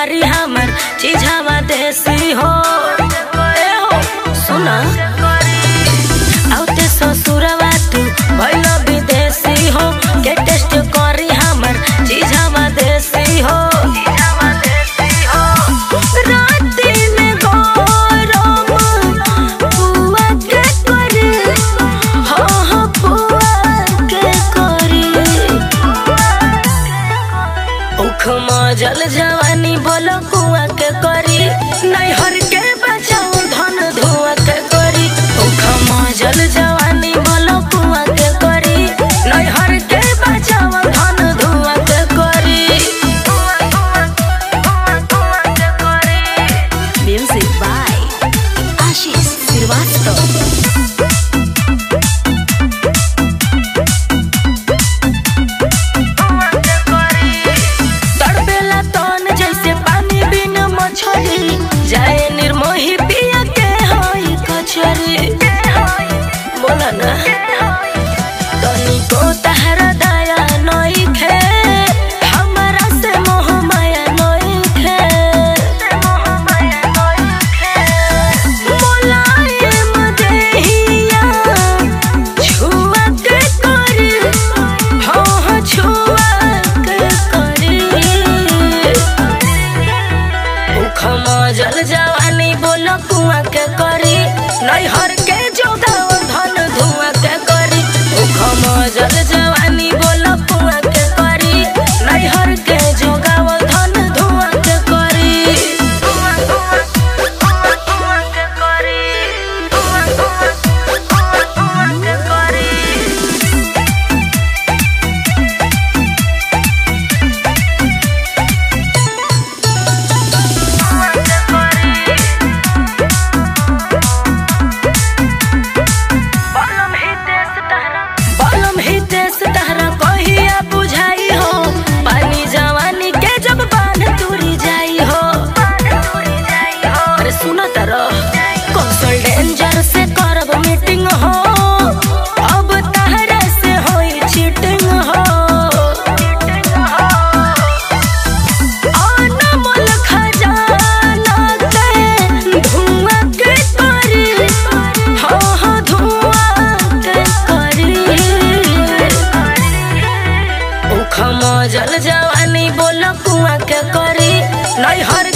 करी हमर चीझावा देसी हो ए हो सुना आउते ससुरवा तू भइल विदेशी हो के टेस्ट करी हमर चीझावा देसी हो राती में गरम पुआ के करी हो हो पुआ के करी उख मजल जवानी बोलो कुआ के करी नैहर के बचाओ धन धुआ के करी उख मजल जवानी बोलो कुआ के करी नैहर के बचाओ धन धुआ के करी म्यूजिक बाय आशीष श्रीवास्तव तड़पेला तन जैसे पानी बिन मछली जाए निर्मोही पिया के होई कचरी बोला ना तनी को तहरा दया नई खे हमरा से मोह माया नई खे मोलायम देहिया छुआ के करी हो हो छुआ के करी उखम जल जवानी बोल कुआ के करी नैहर के जोगाव धन धुआ के करी उखम जल जवानी बोल कुआ के करी नैहर के जोगाव धन धुआ के करी धुआ धुआ धुआ धुआ के करी धुआ धुआ धुआ धुआ के करी बलम हितेश तहरा कहिया बुझाई हो पानी जवानी के जब बांध तुरी जाई हो अरे सुनो तारो कौशल डेंजर से करब मीटिंग हो अब तहरा से होई चीटिंग हो अनमोल खजाना के धुआं के करी हो हो धुआं के करी उखम जल जवानी बोल कुआं के करी नैहर